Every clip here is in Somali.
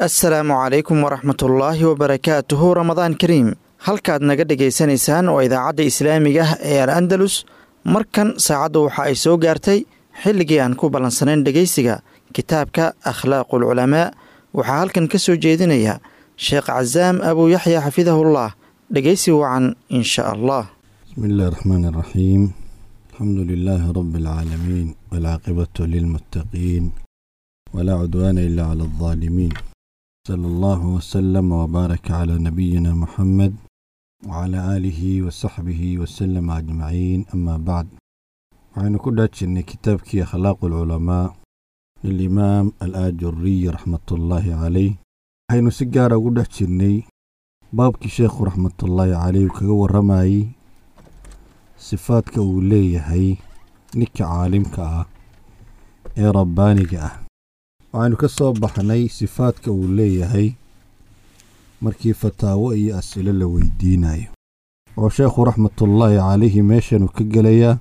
assalaamu calaykum waraxmatullaahi wabarakaatuhu ramadaan kariim halkaad naga dhegaysanaysaan waa idaacadda islaamiga ah ee al andalus markan saacaddu waxa ay soo gaartay xilligii aan ku ballansanayn dhegaysiga kitaabka akhlaaqul culamaa waxaa halkan ka soo jeedinaya sheekh casaam abuu yaxya xafidahullah dhegaysi wacan insha allah بسم الله الرحمن الرحيم الحمد لله رب العالمين والعاقبة للمتقين ولا عدوان إلا على الظالمين صلى الله وسلم وبارك على نبينا محمد وعلى آله وصحبه وسلم أجمعين أما بعد وعن كل أن كتابك أخلاق العلماء للإمام الآجري رحمة الله عليه حين سجارة قد بابك شيخ رحمة الله عليه وكغور رماي sifaadka uu leeyahay ninka caalimka ah ee rabbaaniga ah waxaynu ka soo baxnay sifaadka uu leeyahay markii fataawo iyo as'ilo la weydiinayo oo sheekhu raxmatullaahi calayhi meeshanuu ka gelayaa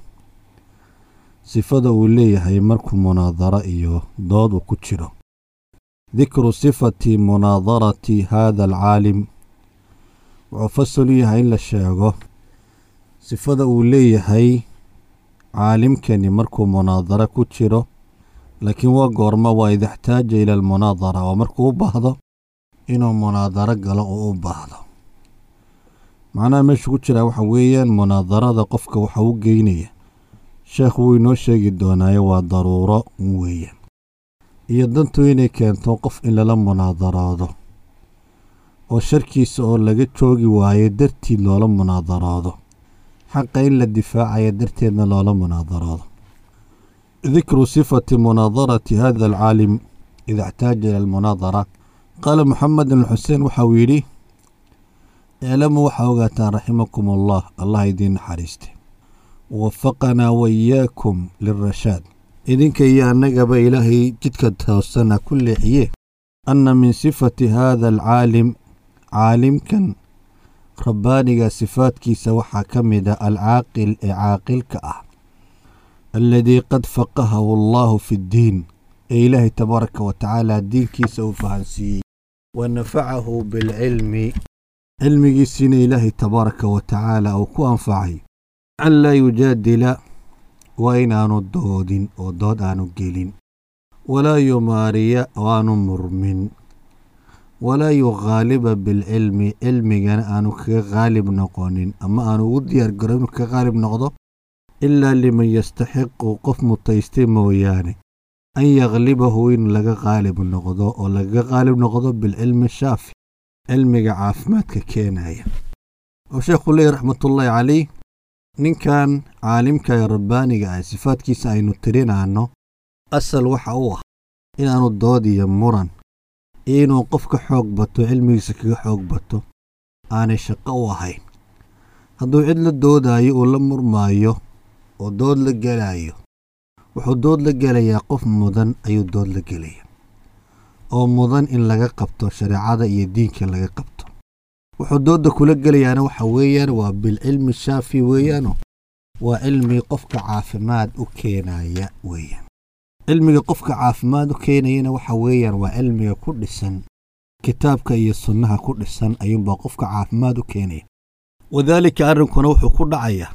sifada uu leeyahay markuu munaadaro iyo dood uu ku jiro dikru sifati munaadarati haada alcaalim wuxuu fasal u yahay in la sheego sifada uu leeyahay caalimkani markuu munaadaro ku jiro laakiin waa goorma waa ida xtaaja ila almunaadara oo markuu u baahdo inuu munaadaro galo oo u baahdo macnaha meeshu ku jiraa waxa weeyaan munaadarada qofka waxa u geynaya sheekh wuu inoo sheegi doonaayo waa daruuro weeyaan iyo dantu inay keento qof in lala munaadaroodo oo sharkiisa oo laga joogi waayo dartiid loola munaadaroodo xaqa in la difaacaya darteedna loola munaadaroodo dikru sifati munaadarati hada alcaalim ida اxtaaja ila almunaadara qaala moxamed bn xuseen waxa uu yidhi iclamuu waxaa ogaataan raximakum allah allah idiin naxariiste wafaqanaa waiyaakum lirashaad idinka iyo annagaba ilaahay jidka toosana ku leexiye anna min sifati hada alcaalim caalimkan rabbaaniga sifaadkiisa waxaa ka mid a alcaaqil ee caaqilka ah alladii qad faqahahu allaahu fi ddiin ee ilaahay tabaaraka wa tacaala diinkiisa uu fahansiiyey wa nafacahu bilcilmi cilmigiisiina ilaahay tabaaraka wa tacaala uu ku anfacay an laa yujaadila waa inaanu doodin oo dood aanu gelin walaa yumaariya oo aanu murmin walaa yughaaliba bilcilmi cilmigana aanu kaga qaalib noqonin ama aanu ugu diyaar garo inuu kaga qaalib noqdo ilaa liman yastaxiqu qof mutaystay mooyaane an yakhlibahu in laga qaalib noqdo oo lagaga qaalib noqdo bilcilmi shaafi cilmiga caafimaadka keenaya oo sheekhu leeyahy raxmatullaahi calayh ninkan caalimka ee rabbaaniga ah sifaadkiisa aynu tirinaanno asal waxa u ah inaanu dood iyo muran iyo inuu qof ka xoog bato cilmigiisa kaga xoog bato aanay shaqo u ahayn hadduu cid la doodaayo uu la murmaayo oo dood la gelaayo wuxuu dood la gelayaa qof mudan ayuu dood la gelaya oo mudan in laga qabto shareecada iyo diinka laga qabto wuxuu doodda kula gelayaana waxa weeyaan waa bilcilmi shaafi weeyaano waa cilmi qofka caafimaad u keenaya weeyaan cilmiga qofka caafimaad u keenayana waxa weeyaan waa cilmiga ku dhisan kitaabka iyo sunnaha ku dhisan ayuunbaa qofka caafimaad u keenaya wadaalika arrinkuna wuxuu ku dhacayaa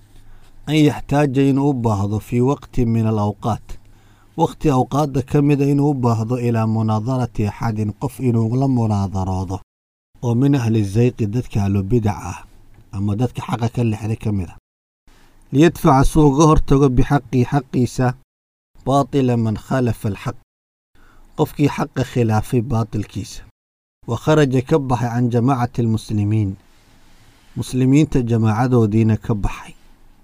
an yaxtaaja inuu u baahdo fii waqtin min alawqaat wakhti awqaadda ka mida inuu u baahdo ilaa munaadarati axadin qof inuu la munaadaroodo oo min ahli zayqi dadka ahlubidac ah ama dadka xaqa ka lexday ka mid a liyadfaca suu uga hortago bixaqii xaqiisa baatila man khalafa alxaq qofkii xaqa khilaafay baatilkiisa wa kharaja ka baxay can jamaacati almuslimiin muslimiinta jamaacadoodiina ka baxay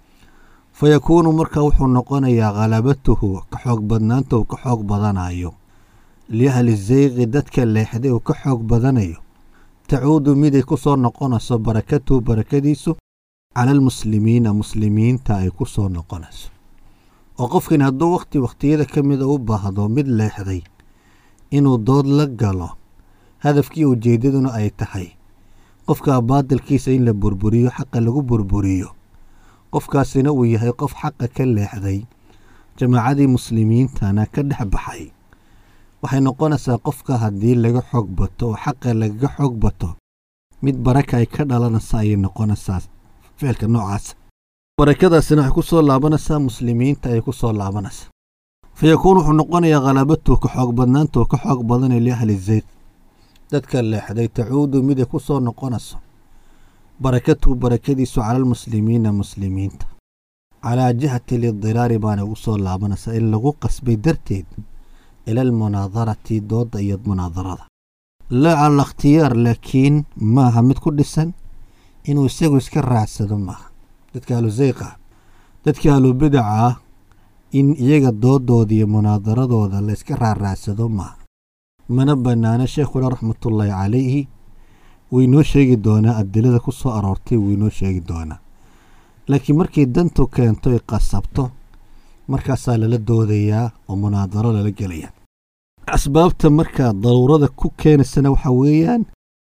fa yakuunu markaa wuxuu noqonayaa khalabatuhu ka xoog badnaanta uu ka xoog badanayo liahli zayqi dadka leexday uu ka xoog badanayo tacuudu miday ku soo noqonayso barakatuhu barakadiisu cala almuslimiina muslimiinta ay ku soo noqonayso oo qofkan hadduu wakhti wakhtiyada ka mida u baahdo mid leexday inuu dood la galo hadafkii ujeeddaduna ay tahay qofka baadilkiisa in la burburiyo xaqa lagu burburiyo qofkaasina uu yahay qof xaqa ka leexday jamaacadii muslimiintana ka dhex baxay waxay noqonaysaa qofka haddii laga xoog bato oo xaqa lagaga xoog bato mid baraka ay ka dhalanaysa ayay noqonaysaa ficilka noocaasa barakadaasina waxay ku soo laabanaysaa muslimiinta ayay ku soo laabanaysaa fa yakuun wuxuu noqonayaa khalaabatuhu ka xoog badnaantuu ka xoog badanay liahli zayd dadka leexday tacuudu miday ku soo noqonayso barakatuhu barakadiisu cala almuslimiina muslimiinta calaa jihati lidiraari baana ugu soo laabanaysaa in lagu qasbay darteed ila almunaadarati doodda iyo munaadarada laa cala ikhtiyaar laakiin maaha mid ku dhisan inuu isagu iska raacsado maaha dadka ahlu zayqa dadka ahlu bidaca ah in iyaga doodooda iyo munaadaradooda la iska raaraacsado maaha mana bannaano sheekhuna raxmatullaahi calayhi waynoo sheegi doonaa adilada ku soo aroortay waynoo sheegi doonaa laakiin markay dantu keento ay qasabto markaasaa lala doodayaa oo munaadaro lala gelaya asbaabta markaa daruurada ku keenaysana waxaa weeyaan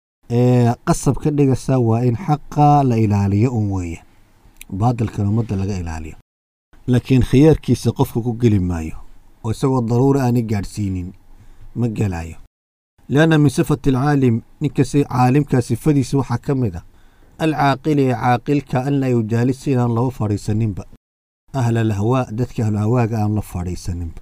ee qasab ka dhigaysaa waa in xaqa la ilaaliyo un weeyaan baadilkan ummadda laga ilaaliyo laakiin khiyaarkiisa qofka ku geli maayo oo isagoo daruura aanay gaadhsiinin ma gelaayo lianna min sifati alcaalim ninkasi caalimkaa sifadiisa waxaa ka mid ah alcaaqili ee caaqilka an laa yujaalisa inaan laba fadhiisaninba ahla alhawaa dadka ahlu hawaaga aan la fadhiisaninba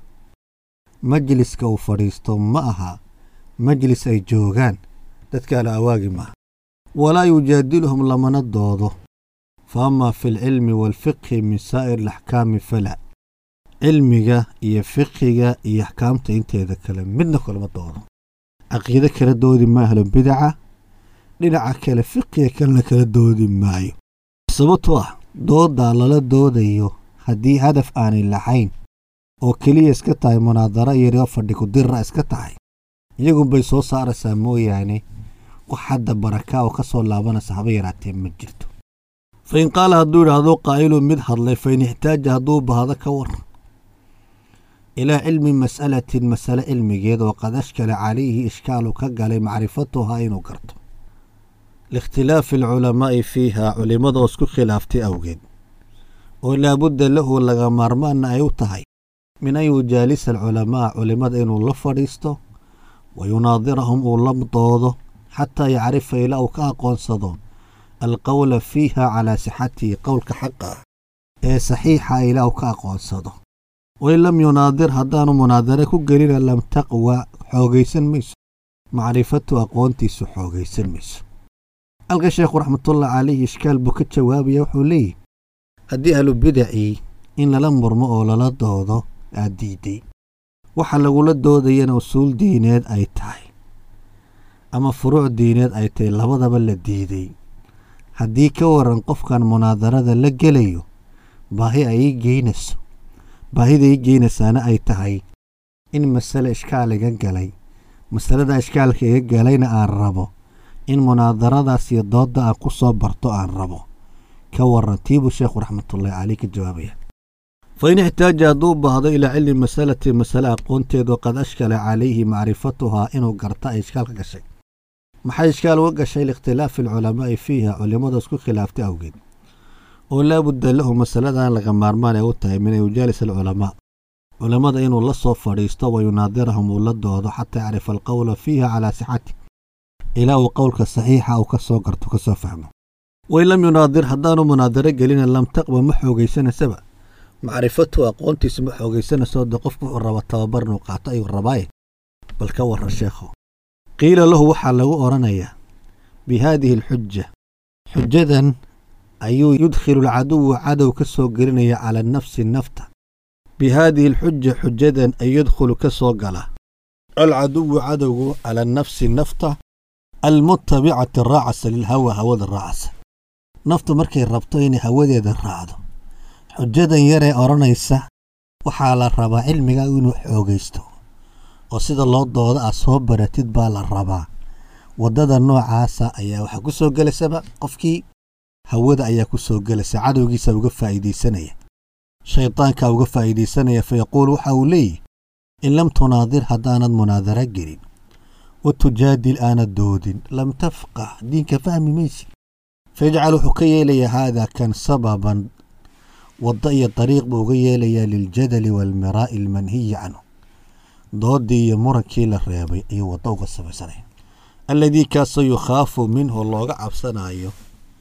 majliska uu fadhiisto ma aha majlis ay joogaan dadka ahlu hawaagi maaha walaa yujaadiluhum lamana doodo fa amaa fi alcilmi waalfiqhi min saa'ir alaxkaami fala cilmiga iyo fiqiga iyo axkaamta inteeda kale midna kalama doodo caqiide kala doodi ma ahlu bidaca dhinaca kale fiqiga kalena kala doodi maayo sababtoo ah dooddaa lala doodayo haddii hadaf aanay lahayn oo keliya iska tahay munaadaro iyo fadhi kudirra iska tahay iyagunbay soo saaraysaa mooyaane wax hadda baraka oo ka soo laabanaysa haba yaraatee ma jirto fa in qaala hadduu idhaahdo qaa'ilu mid hadlay fa in ixtaaja hadduu baahdo ka war ilaa cilmi mas'alatin masale cilmigeed oo qad ashkala calayhi ishkaalu ka galay macrifatuhaa inuu garto liikhtilaafi alculamaa'i fiiha culimmada oo isku khilaaftay awgeed oo laabudda lahu laga maarmaanna ay u tahay min an yujaalisa alculamaa culimmada inuu la fadhiisto wa yunaadirahum uu la doodo xataa yacrifa ilaa uu ka aqoonsado alqowla fiiha calaa sixatihi qowlka xaqa ah ee saxiixa ilaa uu ka aqoonsado wain lam yunaadir haddaanu munaadare ku gelina lam taqwa xoogaysan mayso macrifatu aqoontiisu xoogaysan mayso halka sheekhu raxmatullahi calayhi ishkaal buu ka jawaabaya wuxuu leeyihi haddii ahlu bidacii in lala murmo oo lala doodo aad diiday waxa lagula doodayana usuul diineed ay tahay ama furuuc diineed ay tahay labadaba la diiday haddii ka waran qofkan munaadarada la gelayo baahi ay ii geynayso baahida ii geynaysaana ay tahay in masale ishkaal iga galay masalada ishkaalka iga galayna aan rabo in munaadaradaas iyo doodda aan ku soo barto aan rabo ka waran tiibuu sheekhu raxmatullahi caleyh ka jawaabaya fa in ixtaaja hadduu baahdo ilaa cilmi masalati masale aqoonteedu qad ashkala calayhi macrifatuhaa inuu garta ay ishkaal ka gashay maxay ishkaal uga gashay liikhtilaafi alculamaa'i fiiha culimmada isku khilaaftay awgeed oo laabudda lahu masaladan laga maarmaan ay u tahay min an yujaalis alculamaa culammada inuu la soo fadhiisto wa yunaadirahum uu la doodo xataa yacrifa alqowla fiiha calaa sixati ilaa uu qowlka saxiixa uu ka soo garto ka soo fahmo wain lam yunaadir haddaanu munaadaro gelina lam taqba ma xoogaysanaysaba macrifatu aqoontiisu ma xoogaysanayso de qofku wuxuu raba tababar inuu qaato ayuu rabaaye bal ka warran sheekho qiila lahu waxaa lagu odhanayaa bi haadihi alxuja xujadan ayuu yudkhilu alcaduwu cadow ka soo gelinaya cala nafsi nafta bi haadihi alxuja xujadan ay yadkhulu ka soo gala alcaduwu cadowgu cala nafsi nafta almutabicati raacasa lilhawa hawada raacasa naftu markay rabto inay hawadeeda raacdo xujadan yaree odhanaysa waxaa la rabaa cilmiga inuu xoogaysto oo sida loo dooda aad soo baratid baa la rabaa waddada noocaasa ayaa waxaa ku soo gelaysaba qofkii hawada ayaa ku soo gelaysa cadowgiisa uga faa'iidaysanaya shaydaankaa uga faa'iidaysanaya fa yaquul waxa uu leeyihi in lam tunaadir haddaanad munaadara gelin wa tujaadil aanad doodin lam tafqah diinka fahmi maysid fayajcal wuxuu ka yeelayaa haadaa kan sababan waddo iyo dariiq buu uga yeelayaa liljadali waalmiraa'i almanhiyi canhu doodii iyo murankii la reebay ayuu waddo uga samaysanaya alladii kaasoo yukhaafu minhu looga cabsanayo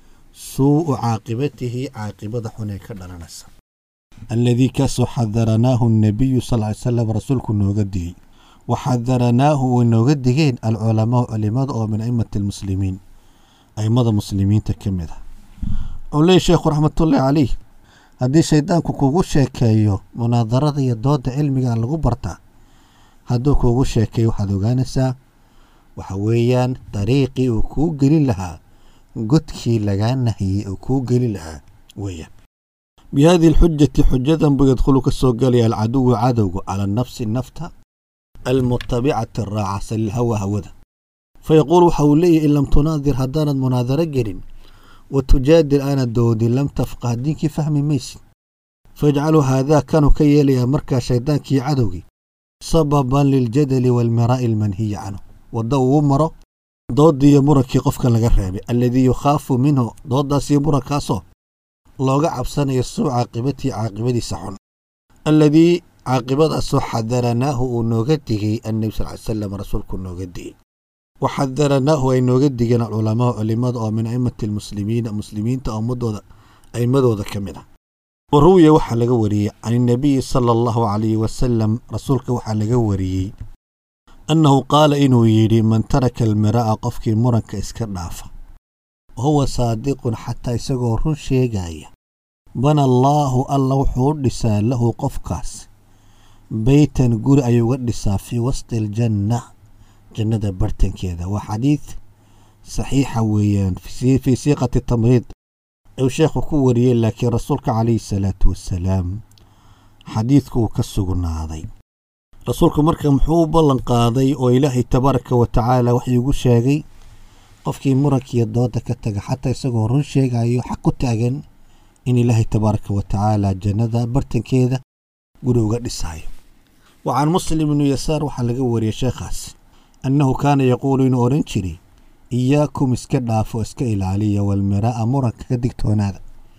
suu'u caaqibatihi caaqibada xun ee ka dhalanaysa alladii kaasoo xadaranaahu nabiyu sal ly salam rasuulku nooga digey wa xadaranaahu way nooga digeen alculamaau culimada oo min aimati almuslimiin aimada muslimiinta ka mid ah wuxuu leeyay sheekhu raxmatullaahi caleyh haddii shaydaanku kugu sheekeeyo munaadarada iyo dooda cilmiga lagu bartaa hadduu kugu sheekeeyo waxaad ogaanaysaa waxa weeyaan dariiqii uu kuu gelin lahaa godkii lagaa nahiyey uu kuu gelin lahaa weeyaan bihadihi alxujati xujadan buu yadkhulu ka soo gelaya alcaduwu cadowgu cala nafsi nafta almutabicati raacasa lilhawa hawada fayaquul waxa uu leeyahy in lam tunaadir haddaanad munaadaro gelin wa tujaadil aanad doodin lam tafqah diinkii fahmi maysid fayajcalu haadaa kanuu ka yeelayaa markaa shaydaankii cadowgii sababan liljadali waalmiraa'i almanhiyi canhu wadda uu maro doodii iyo murankii qofka laga reebay alladii yukhaafu minhu dooddaasiyo murankaasoo looga cabsanayo suu caaqibatii caaqibadiisa xun alladii caaqibadaasoo xadaranaahu uu nooga digay annebi sal ly salam rasuulku nooga digey wa xadaranaahu ay nooga digeen alculamaau culimada oo min aimati almuslimiina muslimiinta ummadooda aimadooda ka mid ah wa ruwiya waxaa laga wariyey can innabiyi sala allahu calayhi wasalam rasuulka waxaa laga wariyey annahu qaala inuu yidhi man taraka almiraa'a qofkii muranka iska dhaafa wa huwa saadiqun xataa isagoo run sheegaya bana allaahu alla wuxuu u dhisaa lahu qofkaas beytan guri ayuu uga dhisaa fii wasti aljanna jannada bartankeeda waa xadiid saxiixa weeyaan fii siiqati tamriid ayuu sheekhu ku wariyey laakiin rasuulka calayhi salaatu wassalaam xadiidku uu ka sugnaaday rasuulku marka muxuu u ballan qaaday oo ilaahay tabaaraka wa tacaala wax iigu sheegay qofkii murankiiyo dooda ka taga xataa isagoo run sheegayo xaq ku taagan in ilaahay tabaaraka wa tacaala jannada bartankeeda guri uga dhisaayo wa can muslim ibnu yasaar waxaa laga wariyey sheekhaas annahu kaana yaquulu inuu odhan jiray iyaakum iska dhaafo iska ilaaliya walmiraa'a muranka ka digtoonaada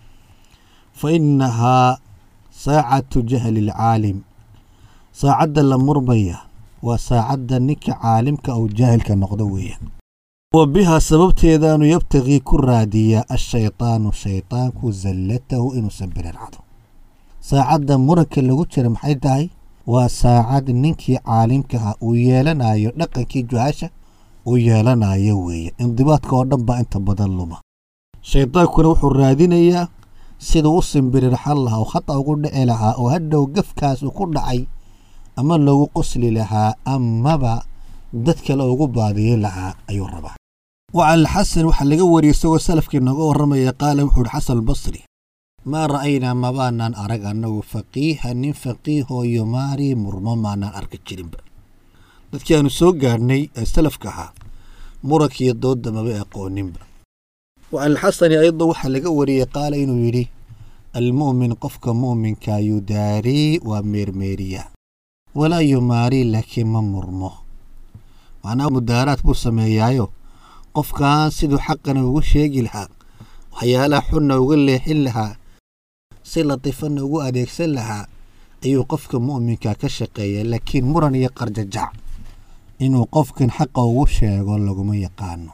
fa innahaa saacatu jahli alcaalim saacadda la murmaya waa saacadda ninka caalimka ou jaahilka noqdo weeyaan wa bihaa sababteedaanu yabtagii ku raadiyaa ashaydaanu shaydaanku zallatahu inuusan birircado saacadda muranka lagu jira maxay tahay waa saacad ninkii caalimkaha uu yeelanayo dhaqankii juhaasha uu yeelanayo weeye indibaadka oo dhan baa inta badan luma shaydaankuna wuxuu raadinayaa siduu u simbirirxan lahaa oo khata ugu dhici lahaa oo hadhow gafkaas uu ku dhacay ama loogu qosli lahaa amaba dad kale ugu baadiyin lahaa ayuu rabaa wa can alxasan waxaa laga wariyey isagoo salafkii nooga warramaya qaala wuxuu ihi xasan albasri maa ra'aynaa mabaanaan arag annagu faqiiha nin faqiihoo yumaarii murmo maanaan arki jirinba dadkii aanu soo gaadhnay ee salafka ahaa murankiiyo doodda maba aqooninba wa can alxasani ayadoo waxaa laga wariyey qaala inuu yidhi almu'min qofka mu'minka yudaarii waa meermeeriya walaa yumaarii laakiin ma murmo macnaa mudaaraad buu sameeyaayo qofkan siduu xaqana ugu sheegi lahaa waxyaalaha xunna uga leexin lahaa si latifanna ugu adeegsan lahaa ayuu qofka mu'minka ka shaqeeya laakiin muran iyo qarjajac inuu qofkan xaqa ugu sheego laguma yaqaano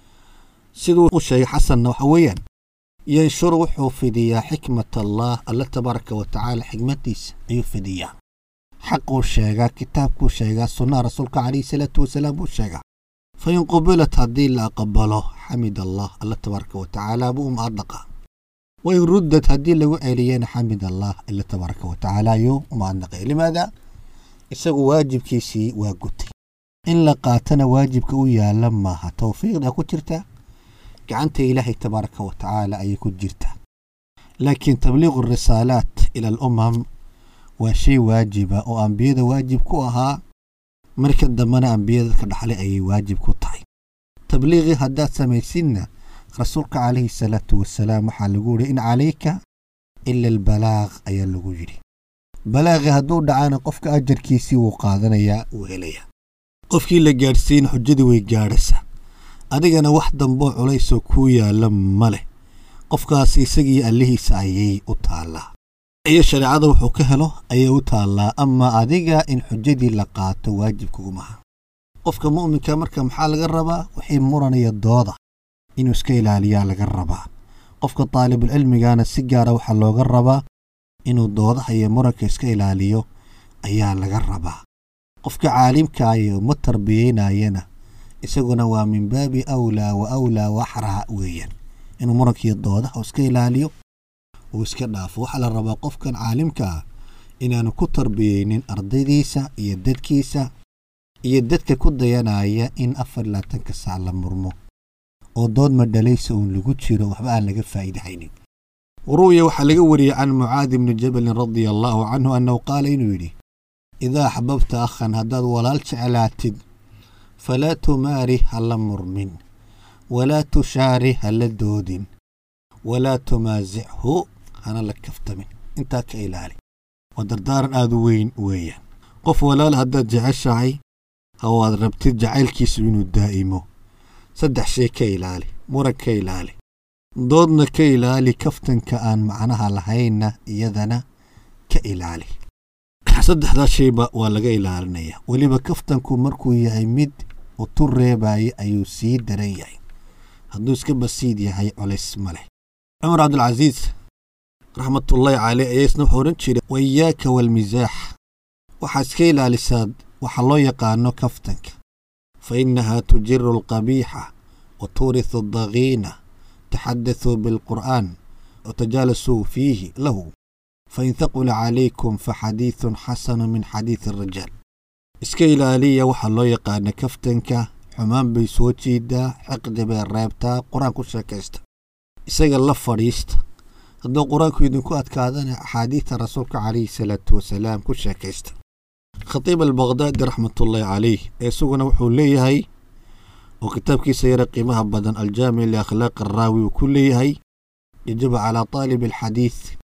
siduu u sheegay xasanna waxa weeyaan yanshuru wuxuu fidiyaa xikmat allah alla tabaaraka wa tacaala xikmaddiisa ayuu fidiyaa xaquu sheegaa kitaabkuu sheegaa sunnaha rasuulka calayhi salaatu wasalaam buu sheegaa fa in qubilat haddii la aqbalo xamid allah alla tabaaraka wa tacaala buu umahadnaqaa wa in ruddad haddii lagu celiyana xamid allah alla tabaaraka wa tacaala ayuu umahadnaqay limaada isagu waajibkiisii waa gutay in la qaatana waajibka u yaala maaha towfiiqda ku jirta gacanta ilaahay tabaaraka wa tacaala ayay ku jirtaa laakiin tabliiqu risaalaat ila alumam waa shay waajiba oo ambiyada waajib ku ahaa marka dambena ambiyada ka dhaxlay ayay waajib ku tahay tabliiqii haddaad samaysidna rasuulka calayhi salaatu wasalaam waxaa lagu yidhi in calayka ila albalaaq ayaa lagu yidhi balaaqii hadduu dhacana qofka ajarkiisii wuu qaadanayaa wuu helayaa qofkii la gaadhsiina xujadii way gaadhaysaa adigana wax damboo culaysoo kuu yaalla ma leh qofkaas isagiiyo allihiisa ayay u taallaa iyo shareecada wuxuu ka helo ayay u taallaa ama adiga in xujadii la qaato waajibkugumaha qofka mu'minka marka maxaa laga rabaa wixii muranaya dooda inuu iska ilaaliyaa laga rabaa qofka taalibulcilmigana si gaara waxaa looga rabaa inuu doodaha iyo muranka iska ilaaliyo ayaa laga rabaa qofka caalimkaayo ma tarbiyeynayana isaguna waa min baabi awlaa wa awlaa waxraa weeyaan inuu murankiiyo doodaha iska ilaaliyo uu iska dhaafo waxaa la rabaa qofkan caalimka ah inaanu ku tarbiyeynin ardaydiisa iyo dadkiisa iyo dadka ku dayanaya in afar labaatanka saac la murmo oo dood madhalaysa uun lagu jiro waxba aan laga faa'iidahaynin waru'ya waxaa laga wariyey can mucaadi bni jabalin radia allaahu canhu annahu qaala inuu yidhi idaa axbabta akhan haddaad walaal jeclaatid falaa tumaari ha la murmin walaa tushaari ha la doodin walaa tumaasichu hana la kaftamin intaa ka ilaali waa dardaaran aad u weyn weeyaan qof walaal haddaad jeceshahay oo aad rabtid jacaylkiisu inuu daa'imo saddex shay ka ilaali muran ka ilaali doodna ka ilaali kaftanka aan macnaha lahaynna iyadana ka ilaali saddexdaa shayba waa laga ilaalinaya weliba kaftanku markuu yahay mid utu reebaya ayuu sii daran yahay hadduu iska basiid yahay colays ma leh cumar cabdulcasiis raxmatullaahi caleyh ayaa isna wuxuu odhan jiray waiyaaka waalmisaax waxaad iska ilaalisaa waxa loo yaqaano kaftanka fa innahaa tujiru alqabiixa wa tuurisu addagiina taxadasuu bilqur'aan watajaalasuu fiihi lahu fain haqula calaykum faxadiidun xasanu min xadiidi arajaal iska ilaaliya waxaa loo yaqaana kaftanka xumaan bay soo jiidaa xiqdi bay reebtaa qur-aan ku sheekaysta isaga la fadhiista hadduu qur-aanku idinku adkaadana axaadiidta rasuulka calayhi salaatu wasalaam ku sheekaysta khatiib albaqdaadi raxmatullaahi calayh ee isaguna wuxuu leeyahay oo kitaabkiisa yara qiimaha badan aljaamic liakhlaaqi araawi uu ku leeyahay yajibu calaa taalibi alxadiid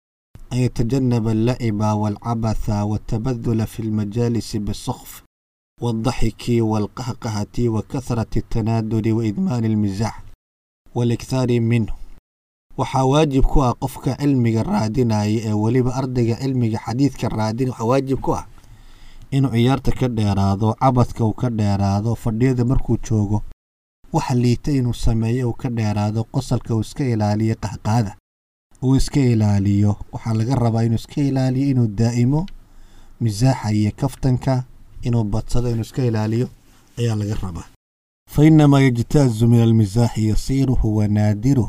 an yatajanaba allaciba waalcabatha waltabadula fi lmajaalisi bisakf waalddaxiki waalqahqahati wa kahrati altanaaduri wa idmaani almisaax waalikthaari minhu waxaa waajib ku ah qofka cilmiga raadinaya ee weliba ardayga cilmiga xadiidka raadinaya waxaa waajib ku ah inuu ciyaarta ka dheeraado cabadka uu ka dheeraado fadhiyada markuu joogo waxa liita inuu sameeyo uu ka dheeraado qosalka uu iska ilaaliyo qahqaada uu iska ilaaliyo waxaa laga rabaa inuu iska ilaaliyo inuu daa'imo misaaxa iyo kaftanka inuu badsado inuu iska ilaaliyo ayaa laga rabaa fa inamaa yajtaazu min almisaaxi yasiiruhu wa naadiruh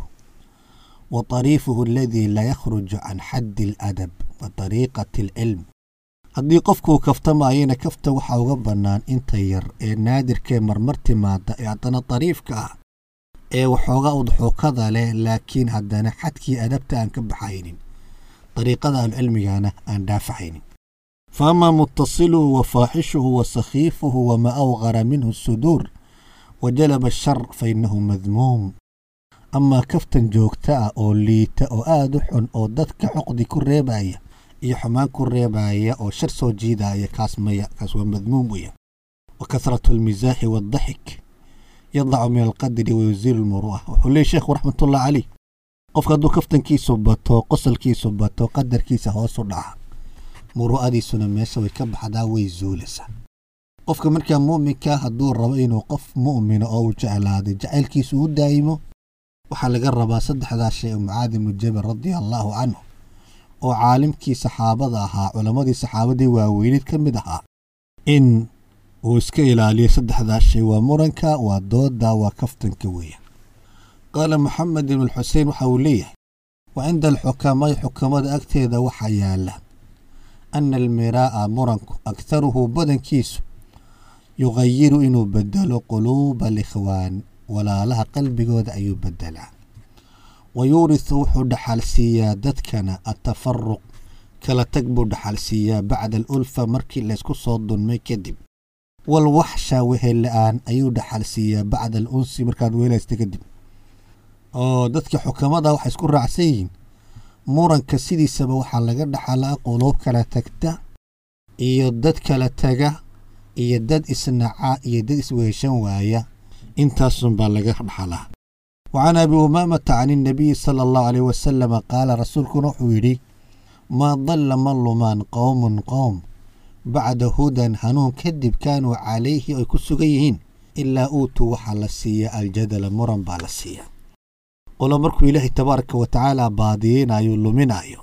wa طariifuhu aladii laa yakhruju can xaddi aladab wa طariiqati alcilm haddii qofkuu kaftamaayana kafta waxaa uga bannaan inta yar ee naadirkee marmar timaada ee haddana dariifka ah ee waxoogaa udxuukada leh laakiin haddana xadkii adabta aan ka baxaynin dariiqada ahlucilmigana aan dhaafahaynin fa amaa muttasiluhu wa faaxishuhu wa sakhiifuhu wamaa awqara minhu suduur wa jalaba ashar fa innahu madmuum amaa kaftan joogta ah oo liita oo aad u xun oo dadka xoqdi ku reebaya iyo xumaan ku reebaya oo shar soo jiidaya kaas maya kaas waa madmuum weya wa kasratu almisaaxi waaddaxik yadacu min alqadri wa yusiilu lmuru'a wuxuu leeyay sheekhu raxmatullah caleyh qofka hadduu kaftankiisu bato qosalkiisu bato qadarkiisa hoosu dhaca muru'adiisuna meesha way ka baxdaa way zuulaysaa qofka markaa mu'minka hadduu rabo inuu qof mu'mina oo uu jeclaaday jacaylkiisu u daa'imo waxaa laga rabaa saddexdaa shay oo mucaadi ibnu jabal radia allaahu canhu oo caalimkii saxaabada ahaa culammadii saxaabadii waaweyneed ka mid ahaa in uu iska ilaaliyo saddexdaa shay waa muranka waa dooda waa kaftanka weeya qaala maxamed ibnu alxusein waxa uu leeyahay wa cinda alxukamaa'i xukamada agteeda waxaa yaala ana almiraa'a muranku akharuhu badankiisu yuqayiru inuu bedelo quluuba alikhwaan walaalaha qalbigooda ayuu bedelaa wa yuurisu wuxuu dhaxalsiiyaa dadkana atafaruq kala tag buu dhaxalsiiyaa bacda alulfa markii laysku soo dunmay kadib walwaxsha wehel la-aan ayuu dhaxalsiiyaa bacda al unsi markaad weelaysta kadib oo dadka xukamada waxay isku raacsan yihiin muranka sidiisaba waxaa laga dhaxalaa quluub kala tagta iyo dad kala taga iyo dad isnaca iyo dad isweheshan waaya intaasun baa laga dhaxalaa wa can abi umaamata can innabiyi sala allahu aleyh wasalama qaala rasuulkuna wuxuu yidhi maa dalla ma lumaan qowmun qowm bacda hudan hanuun kadib kaanuu calayhi ay ku sugan yihiin ilaa uutuu waxaa la siiyaa aljadala muran baa la siiyaa qolo markuu ilaahay tabaaraka wa tacaala baadiyeynayo luminaayo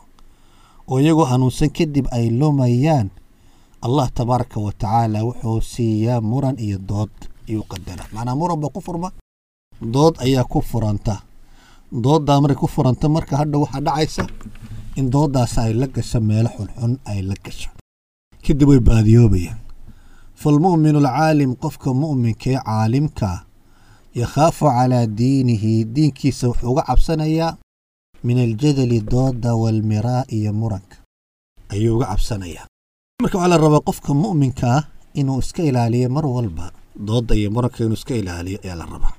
oo iyagoo hanuunsan kadib ay lumayaan allah tabaaraka wa tacaala wuxuu siiyaa muran iyo dood ayuu qadara macnaa muran baa ku furma dood ayaa ku furanta dooddaa markay ku furanta marka hadha waxaa dhacaysa in dooddaas ay la gasho meelo xunxun ay la gasho kadib way baadiyoobayaan falmu'minu alcaalim qofka mu'minkaee caalimkaa yakhaafu calaa diinihi diinkiisa wuxuu uga cabsanayaa min aljadali doodda waalmiraa iyo muranka ayuu uga cabsanayaa marka waxaa la rabaa qofka mu'minka ah inuu iska ilaaliyo mar walba doodda iyo muranka inuu iska ilaaliyo ayaa la rabaa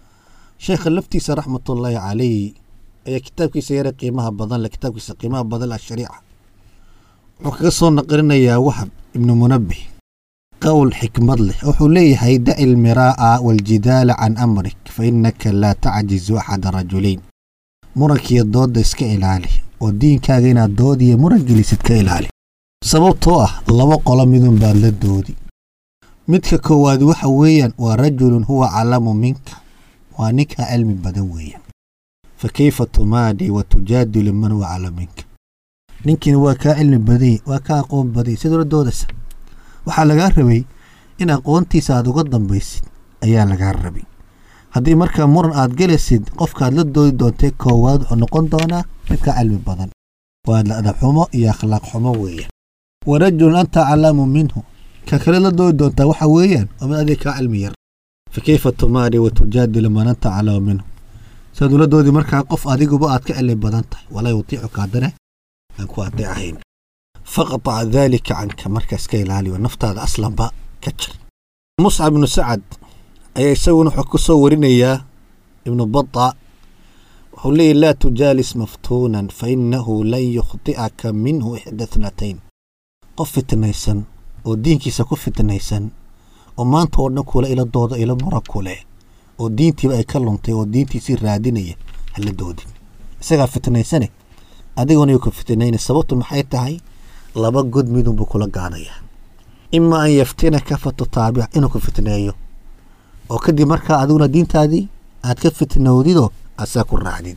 sheekha laftiisa raxmatullaahi calayh ayaa kitaabkiisa yare qiimaha badan le kitaabkiisa qiimaha badan ashariica wuxuu kaga soo naqlinayaa wahab ibnu munabbih qowl xikmad leh wuxuu leeyahay daci almiraa'a waaljidaala can amrik fa innaka laa tacjizu axada rajulayn murankiiyo doodda iska ilaali oo diinkaaga inaad dood iyo muran gelisid ka ilaali sababtoo ah laba qolo midun baad la doodi midka koowaad waxa weeyaan waa rajulun huwa calamu minka waa ninkaa cilmi badan weeyaan fa kayfa tumaadii wa tujaadilu man huwa calamu minka ninkiina waa kaa cilmi badany waa kaa aqoon badany sidoo la doodaysa waxaa lagaa rabay in aqoontiisa aad uga dambaysid ayaa lagaa rabay haddii markaa muran aad gelaysid qofkaad la doodi doontay koowaad wuxuu noqon doonaa midkaa cilmi badan waa adab xumo iyo akhlaaq xumo weeyaan wa rajulun anta aclamu minhu ka kale la doodi doontaa waxa weeyaan waa mid adiga kaa cilmi yar fa kayfa tumaari wa tujaadilu man anta aclamu minhu saad ula doodi markaa qof adiguba aad ka cilmi badan tahay walaa yutiicuka haddana aan ku adeecahayn faqtac daalika canka markaa iska ilaaliyo naftaada aslanba ka jir muscab ibnu sacad ayaa isaguna wuxuu ku soo warinayaa ibnu bata wuxuu leeyahy laa tujaalis maftuunan fa innahu lan yukhti'aka minhu ixda thnatayn qof fitnaysan oo diinkiisa ku fitnaysan oo maanta oo dhan kula ila dooda ila mura kuleh oo diintiiba ay ka luntay oo diintiisii raadinaya hala doodin isagaa fitnaysane adiguna yuu ku fitnayna sababtu maxay tahay laba god midunbuu kula gaanayaa ima an yaftinaka fa tutaabic inuu ku fitneeyo oo kadib markaa adiguna diintaadii aad ka fitnowdidoo asaa ku raacdid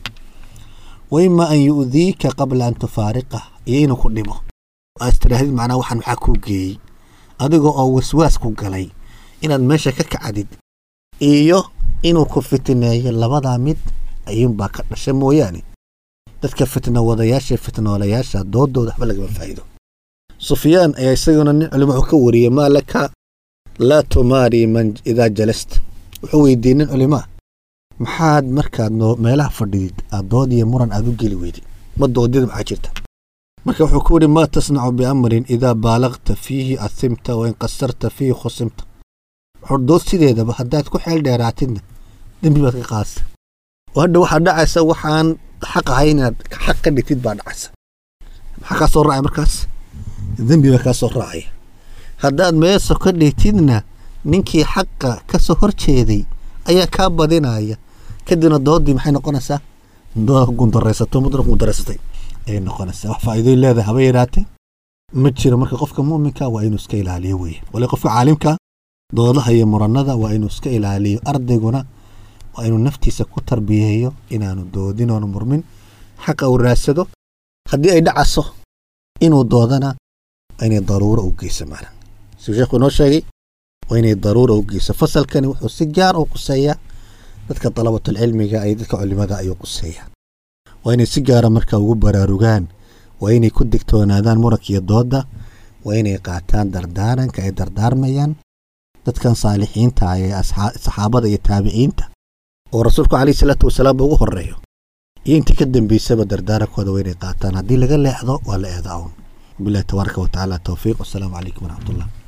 wa ima an yu'diika qabla an tufaariqah iyo inuu ku dhibo aad istidhaahdid macnaa waxaan maxaa kuu geeyey adiga oo waswaas ku galay inaad meesha ka kacdid iyo inuu ku fitneeyo labadaa mid ayuunbaa ka dhasha mooyaane dadka fitna wadayaasha fitnoolayaasha doodooda waxba lagama faa'iido sufyaan ayaa isaguna nin culimo wuxuu ka wariyey maa laka laa tumaari man idaa jalasta wuxuu weydiiyey nin culimaa maxaad markaad noo meelaha fadhidid aad dood iyo muran aad u geli weydid ma doodida maxaa jirta marka wuxuu ku yidhi maa tasnacu biamrin idaa baalagta fiihi asimta wain qasarta fiihi khusimta wuxuu dood sideedaba haddaad ku xeel dheeraatidna dembi baad ka qaadsa oo hadha waxaa dhacaysa waxaan xaq ahay inaad xaq ka dhigtid baa dhacaysa maxaa kaa soo raacaya markaas dembi baa kaa soo raacaya haddaad meeso ka dhigtidna ninkii xaqa ka soo hor jeeday ayaa kaa badinaya kadibna doodii maxay noqonaysaa dood gundaraysato mudna gundaraysatay ayay noqonaysaa wax faa'iidooyin leedahay haba yaraatee ma jiro marka qofka mu'minka waa inuu iska ilaaliyo weeye wali qofka caalimka doodaha iyo muranada waa inuu iska ilaaliyo ardayguna waa inuu naftiisa ku tarbiyeeyo inaanu doodin oonu murmin xaqa uu raadsado haddii ay dhacaso inuu doodana waa inay daruuro u geyso macna siduu sheekhu inoo sheegay waa inay daruura u geyso fasalkani wuxuu si gaar u quseeyaa dadka dalabatulcilmiga iyo dadka culimada ayuu quseeyaa waa inay si gaara marka ugu baraarugaan waa inay ku digtoonaadaan muranka iyo doodda waa inay qaataan dardaaranka ay dardaarmayaan dadkan saalixiinta ah ee saxaabada iyo taabiciinta oo rasuulku calayhi salaatu wasalaam ugu horeeyo iyo intii ka dambeysaba dardaarankooda waa inay qaataan haddii laga leexdo waa la eedaa un billahi tabaaraka wa tacaala towfiiq wasalaamu calaykum waraxmatullah